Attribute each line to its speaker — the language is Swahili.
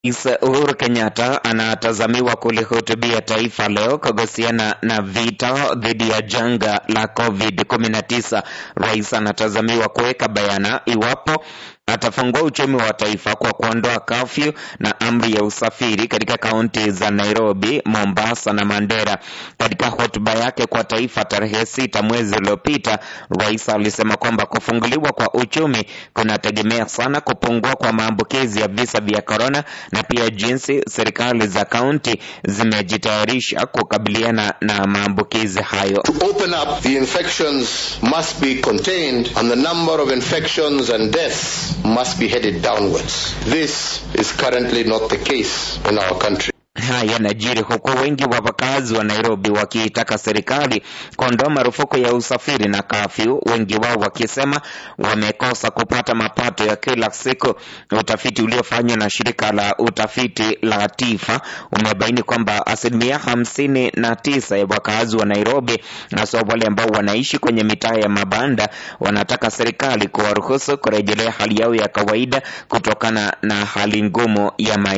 Speaker 1: Rais Uhuru Kenyatta anatazamiwa kulihutubia taifa leo kuhusiana na vita dhidi ya janga la COVID-19. Rais anatazamiwa kuweka bayana iwapo atafungua uchumi wa taifa kwa kuondoa kafyu na amri ya usafiri katika kaunti za Nairobi, Mombasa na Mandera. Katika hotuba yake kwa taifa tarehe sita mwezi uliopita, rais alisema kwamba kufunguliwa kwa uchumi kunategemea sana kupungua kwa maambukizi ya visa vya korona na pia jinsi serikali za kaunti zimejitayarisha kukabiliana na maambukizi hayo.
Speaker 2: To open up, the infections must be contained and the number of infections and deaths must be headed downwards. This is currently not the case in our country.
Speaker 1: Haya yanajiri huku wengi wa wakazi wa Nairobi wakiitaka serikali kuondoa marufuku ya usafiri na kafyu, wengi wao wakisema wamekosa kupata mapato ya kila siku. Utafiti uliofanywa na shirika la utafiti la TIFA umebaini kwamba asilimia hamsini na tisa ya wakazi wa Nairobi, hasa wale ambao wanaishi kwenye mitaa ya mabanda, wanataka serikali kuwaruhusu kurejelea hali yao ya kawaida kutokana na hali ngumu ya maisha.